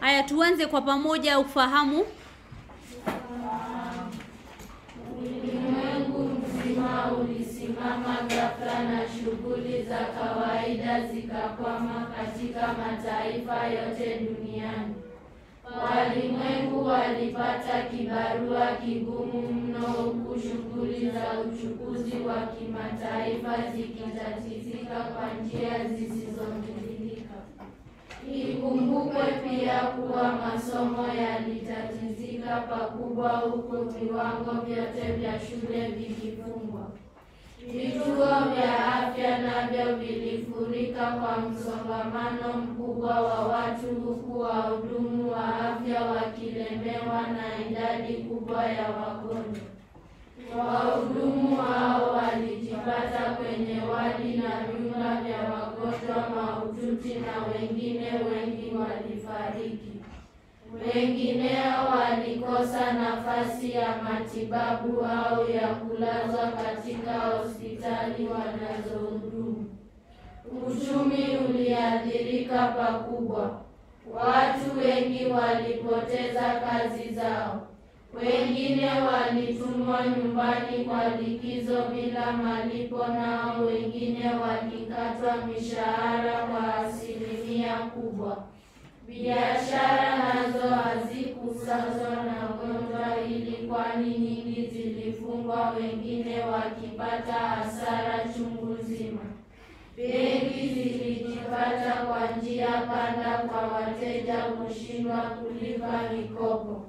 Haya, tuanze kwa pamoja ufahamu. Ulimwengu mzima ulisimama ghafla na shughuli za kawaida zikakwama katika mataifa yote duniani. Walimwengu walipata kibarua kigumu mno, huku shughuli za uchukuzi wa kimataifa zikitatizika kwa njia zisizozuilika. Ikumbukwe pia kuwa masomo yalitatizika pakubwa, huku viwango vyote vya shule vikifungwa. Vituo vya afya navyo vilifurika kwa msongamano mkubwa wa watu, huku wahudumu wa afya wakilemewa na idadi kubwa ya wagonjwa. Wahudumu hao walijipata kwenye wadi na vyumba vya wagonjwa mahututi na wengine wengi walifariki. Wengineo walikosa nafasi ya matibabu au ya kulazwa katika hospitali wanazohudumu. Uchumi uliathirika pakubwa. Watu wengi walipoteza kazi zao. Wengine walitumwa nyumbani kwa likizo bila malipo, nao wengine walikatwa mishahara kwa asilimia kubwa. Biashara nazo hazikusazwa na gonjwa hili, kwani nyingi zilifungwa, wengine wakipata hasara chungu nzima. Benki zilijipata kwa njia panda kwa wateja kushindwa kulipa mikopo.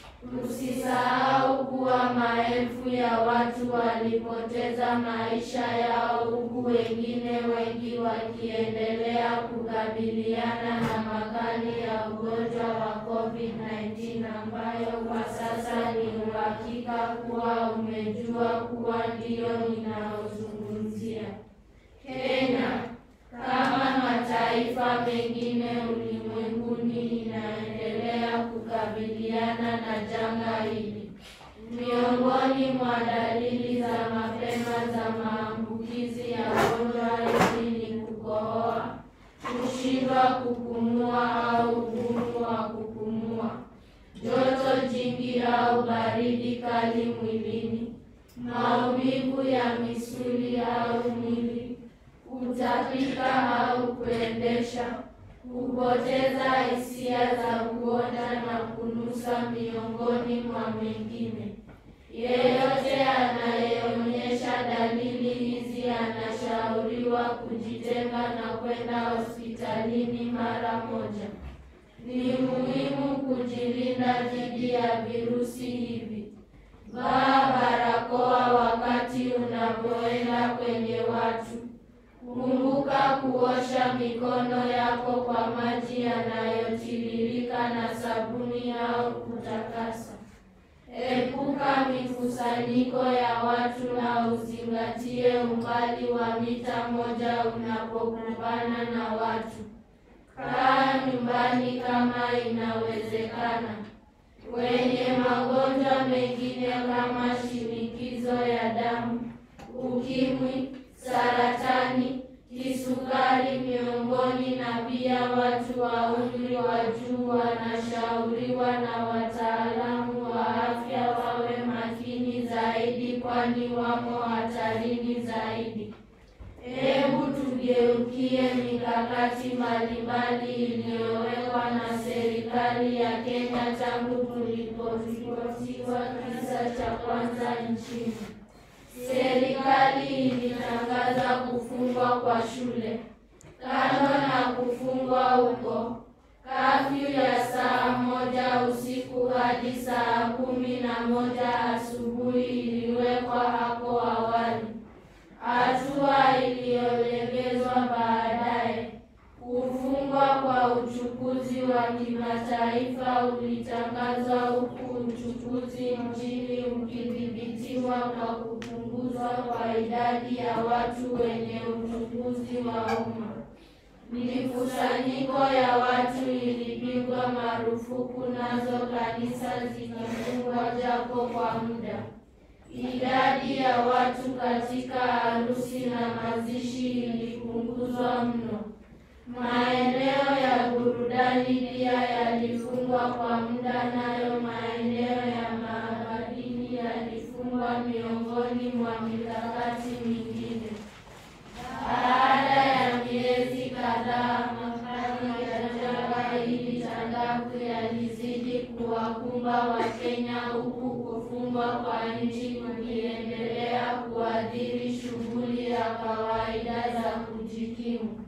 Tusisahau kuwa maelfu ya watu walipoteza maisha yao huku wengine wengi wakiendelea kukabiliana na makali ya ugonjwa wa COVID-19 ambayo kwa sasa ni uhakika kuwa umejua kuwa ndiyo ninayozungumzia. Kenya kama mataifa mengine ulimwenguni inaendelea kukabiliana na janga hili. Miongoni mwa dalili za mapema za maambukizi ya gonjwa hili ni kukohoa, kushindwa kupumua au ugumu wa kupumua, joto jingi au baridi kali mwilini, maumivu ya misuli au mwili, kutapika au kuendesha, kupoteza hisia za kuona na kunusa, miongoni mwa mengine. Yeyote anayeonyesha dalili hizi anashauriwa kujitenga na kwenda hospitalini mara moja. Ni muhimu kujilinda dhidi ya virusi hivi. Vaa barakoa wakati unapoenda kwenye watu. Kumbuka kuosha mikono yako kwa maji yanayotiririka na sabuni au kutakasa. Epuka mikusanyiko ya watu na uzingatie umbali wa mita moja unapokumbana na watu. Kaa nyumbani kama inawezekana. Wenye magonjwa mengine kama shinikizo ya damu, ukimwi, saratani, kisukari miongoni na pia watu wa umri wa juu wanashauriwa na wataalamu wa afya wawe makini zaidi, kwani wamo hatarini zaidi. Hebu tugeukie mikakati mbalimbali iliyowekwa na serikali ya Kenya tangu kuliporipotiwa kisa cha kwanza nchini. Serikali ilitangaza kufungwa kwa shule. Kando na kufungwa huko, kafyu ya saa moja usiku hadi saa kumi na moja asubuhi iliwekwa hapo awali, hatua iliyolegezwa baadaye. Kufungwa kwa uchukuzi wa kimataifa ulitangazwa huku uchukuzi nchini ukidhibitiwa kwa kupunguzwa kwa idadi ya watu wenye uchukuzi wa umma. Mikusanyiko ya watu ilipigwa marufuku, nazo kanisa zikifungwa japo kwa muda. Idadi ya watu katika harusi na mazishi ilipunguzwa mno. Maeneo ya burudani pia yalifungwa kwa muda, nayo maeneo ya magharibi yalifungwa miongoni mwa mikakati mingine. Baada ya miezi kadhaa, makali ya janga hili tandavu yalizidi kuwakumba Wakenya, huku kufungwa kwa nchi kukiendelea kuathiri shughuli ya kawaida za kujikimu.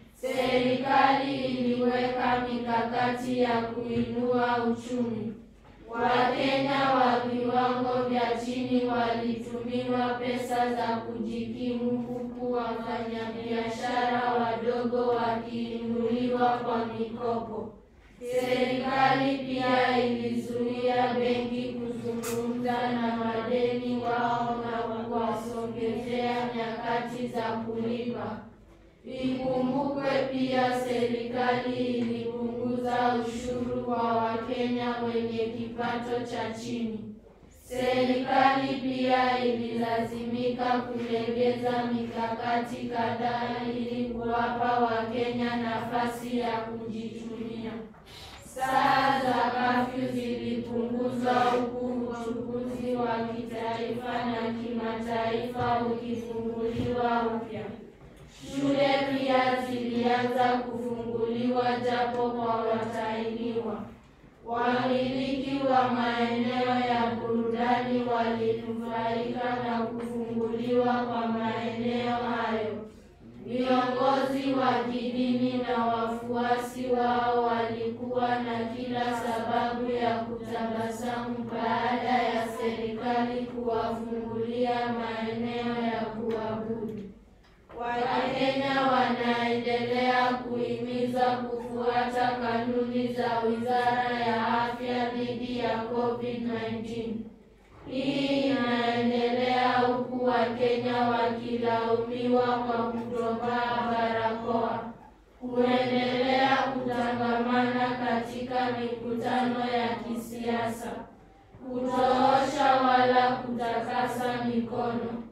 Serikali iliweka mikakati ya kuinua uchumi. Wakenya wa viwango vya chini walitumiwa pesa za kujikimu huku wafanyabiashara wadogo wakiinuliwa kwa mikopo. Serikali pia ilizuia benki kuzungumza na madeni wao na kuwasongezea nyakati za kulipa. Ikumbukwe pia serikali ilipunguza ushuru kwa Wakenya wenye kipato cha chini. Serikali pia ililazimika kulegeza mikakati kadhaa ili kuwapa Wakenya nafasi ya kujitumia. Saa za kafyu zilipunguzwa huku uchukuzi wa kitaifa na kimataifa ukifunguliwa upya. Shule pia zilianza kufunguliwa japo kwa watahiniwa. Wamiliki wa maeneo ya burudani walinufaika na kufunguliwa kwa maeneo hayo. Viongozi wa kidini na wafuasi wao walikuwa na kila sababu ya kutabasamu baada ya serikali kuwafungulia maeneo ya kuabudu. Wakenya wanaendelea kuhimiza kufuata kanuni za Wizara ya Afya dhidi ya COVID-19. Hii inaendelea huku Wakenya wakilaumiwa kwa kutovaa barakoa, kuendelea kutangamana katika mikutano ya kisiasa, kutoosha wala kutakasa mikono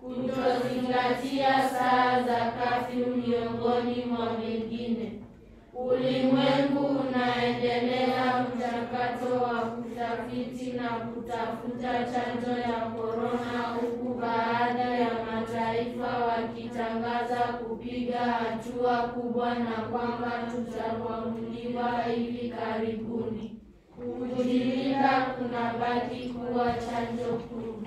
kutozingatia saa za kafyu miongoni mwa mengine. Ulimwengu unaendelea mchakato wa kutafiti na kutafuta chanjo ya korona, huku baadhi ya mataifa wakitangaza kupiga hatua kubwa na kwamba tutakwamuliwa hivi karibuni. Kujilinda kunabaki kuwa chanjo kuu.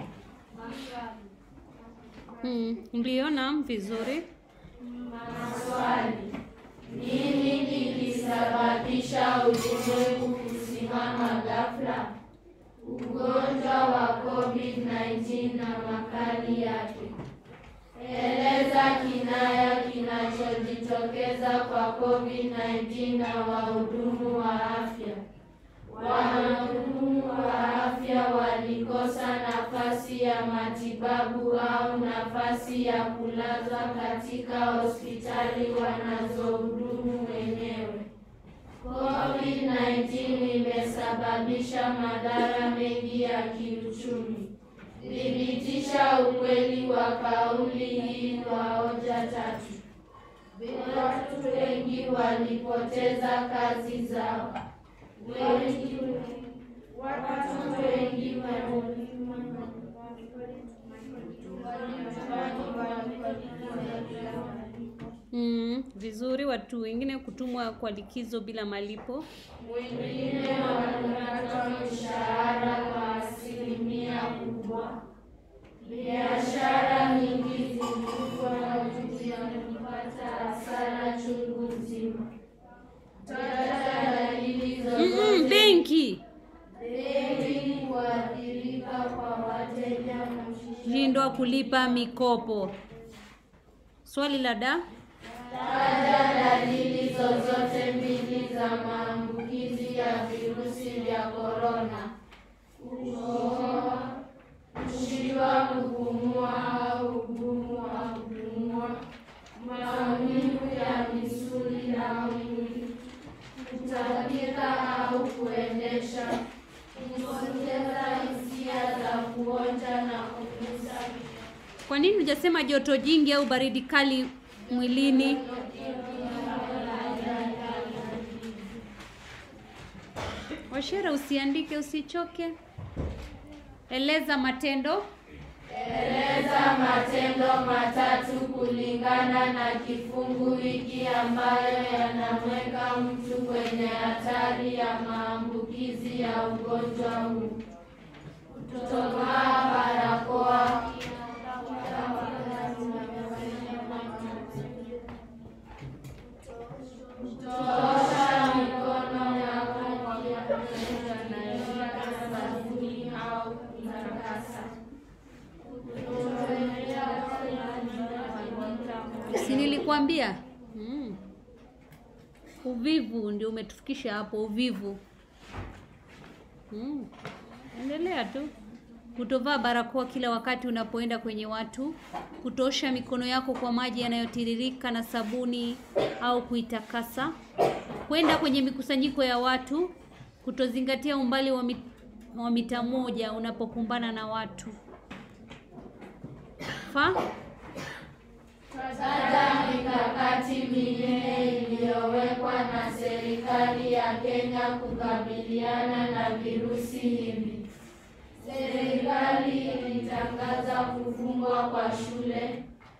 Mm, mliona vizuri. Maswali: nini kilisababisha ulimwengu kusimama ghafla? Ugonjwa wa COVID-19 na makali yake. Eleza kinaya kinachojitokeza kwa COVID-19 na wahudumu wa afya. Wahudumu wa afya walikosa nafasi ya matibabu au nafasi ya kulazwa katika hospitali wanazohudumu wenyewe. COVID-19 imesababisha madhara mengi ya kiuchumi. Thibitisha ukweli wa kauli hii kwa hoja tatu. Watu wengi walipoteza kazi zao. Wengi watu wengi Mm, vizuri. Watu wengine kutumwa kwa likizo bila malipo. wengine wanakatwa mishahara kwa asilimia kubwa. Biashara nyingi zilikuwa juu ya kupata hasara chungu nzima. Taja dalili Mm, zozote benki benki kuathirika kwa wateja shindwa kulipa mikopo. Swali la da Taja dalili zozote mbili za maambukizi ya virusi vya korona: kukohoa, kushindwa kupumua au ugumu wa kupumua, maumivu ya misuli na mwili, kutapika au kuendesha, kupoteza hisia za kuonja na kunusa Kwa nini hujasema joto jingi au baridi kali mwilini? Washera, usiandike, usichoke. Eleza matendo. Eleza matendo matatu kulingana na kifungu hiki ambayo yanamweka mtu kwenye hatari ya maambukizi ya ugonjwa huu. Kutovaa barakoa, kuosha mikono yako kwa sabuni au kutakasa. Si nilikwambia? Mm. Uvivu ndio umetufikisha hapo, uvivu. Mm. Endelea tu. Kutovaa barakoa kila wakati unapoenda kwenye watu, kutoosha mikono yako kwa maji yanayotiririka na sabuni au kuitakasa, kwenda kwenye mikusanyiko ya watu, kutozingatia umbali wa, mit, wa mita moja unapokumbana na watu. Fa? Taja mikakati minne iliyowekwa na serikali ya Kenya kukabiliana na virusi hivi. Serikali ilitangaza kufungwa kwa shule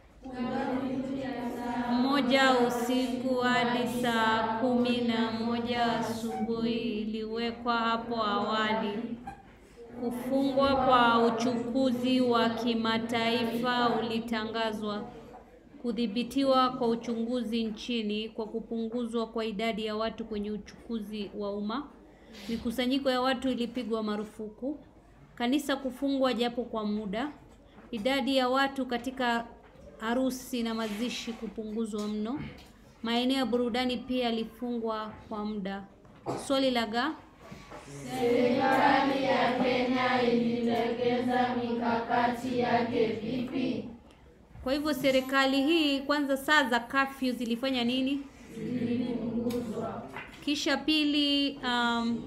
moja usiku hadi saa kumi na moja asubuhi iliwekwa hapo awali. Kufungwa kwa uchukuzi wa kimataifa ulitangazwa. Kudhibitiwa kwa uchunguzi nchini kwa kupunguzwa kwa idadi ya watu kwenye uchukuzi wa umma. Mikusanyiko ya watu ilipigwa marufuku. Kanisa kufungwa japo kwa muda. Idadi ya watu katika harusi na mazishi kupunguzwa mno. Maeneo ya burudani pia yalifungwa kwa muda. Swali la ga Serikali ya Kenya ililegeza mikakati yake vipi? Kwa hivyo serikali hii kwanza, saa za kafyu zilifanya nini? Kisha pili, um,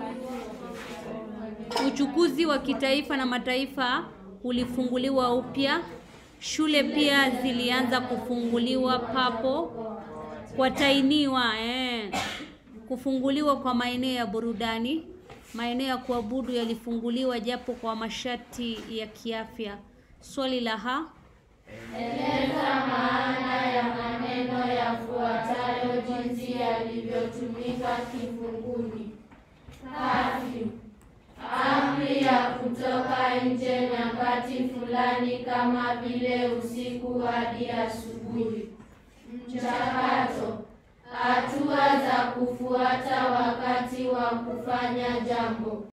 uchukuzi wa kitaifa na mataifa ulifunguliwa upya. Shule pia zilianza kufunguliwa papo kwatainiwa eh. Kufunguliwa kwa maeneo ya burudani, maeneo ya kuabudu yalifunguliwa japo kwa masharti ya kiafya. Swali la ha Eleza maana ya maneno yafuatayo jinsi yalivyotumika kifunguni. Kafyu, amri ya kutoka nje nyakati fulani kama vile usiku hadi asubuhi. Mchakato, hatua za kufuata wakati wa kufanya jambo.